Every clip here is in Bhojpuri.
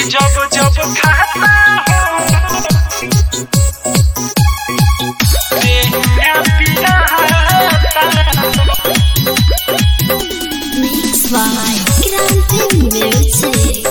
जब जब खाता हो देहिया पिराता Mixed by Grande Music.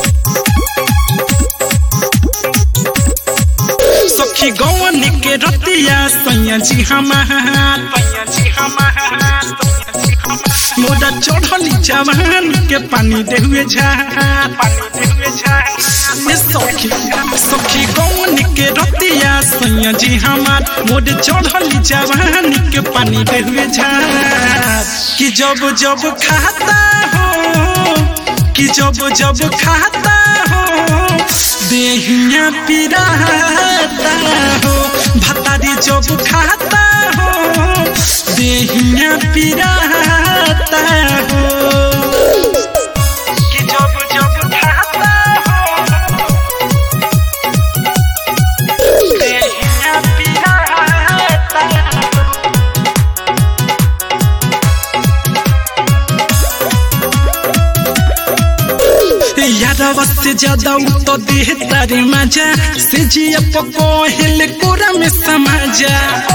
सखी गौन के रतिया सैया जी हमार सैया जी हमार मोरा चढ़ली जवान के पानी दे हुए झार पानी दे हुए झार ये सखी सखी गौन के रतिया सैया जी हमार मोरे चढ़ली जवान के पानी दे हुए झार कि जब जब खाता हो कि जब जब खाता हो देहिया पिराता हो भतारी जब खाता हो देहिया पिराता हो कि जब जब खाता हो देहिया पिराता यादव से ज्यादा उ तो देह तारे मजा से जिया पको हिल कोरा में समाजा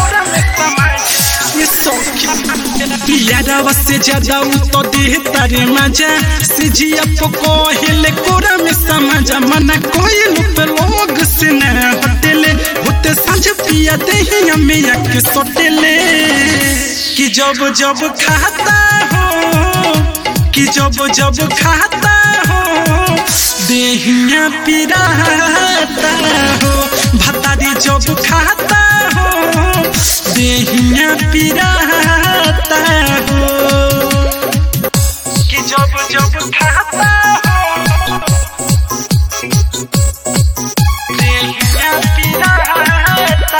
ये सौखी यादव से ज्यादा उ तो देह तारे मजा से जिया पको हिल कोरा में समाजा मना कोई लुप लोग से न हटेले होते सांझ पिया देही हमें आके सोटेले कि जब जब खाता हो कि जब जब खाता हो देहिया पिराता हो भतारी जब खाता हो देहिया पिराता हो कि जब जब खाता हो देहिया पिराता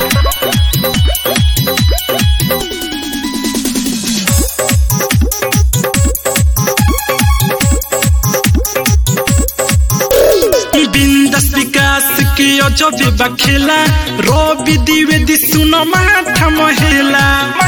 बिंदस विकास के अजबे बखेला रवि द्विवेदी सुन माथा महेला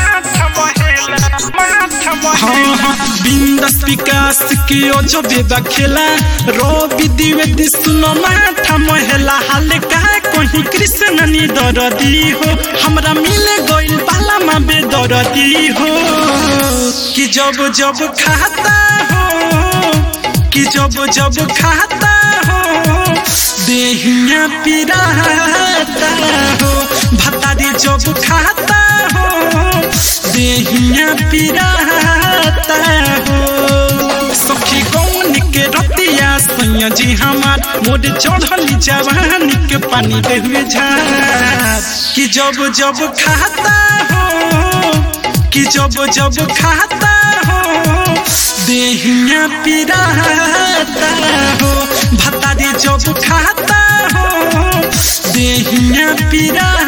हाँ हाँ बिंदस विकास के अजबे बखेला रवि द्विवेदी सुन माथा महेला हाल का कहीं कृष्ण नी दरदी हो हमरा मिले गइल बाला मा बेदरदी हो कि जब जब खाता हो कि जब जब खाता हो देहिया पिराता हो भतारी जब खाता हो देहिया पिराता हो सखी कौन के रतिया सैया जी हमार मोरे चढ़ली जवान के पानी दे हुए झार कि जब जब खाता हो कि जब जब खाता हो देहिया पिराता हो भतारी जब खाता हो देहिया पिरा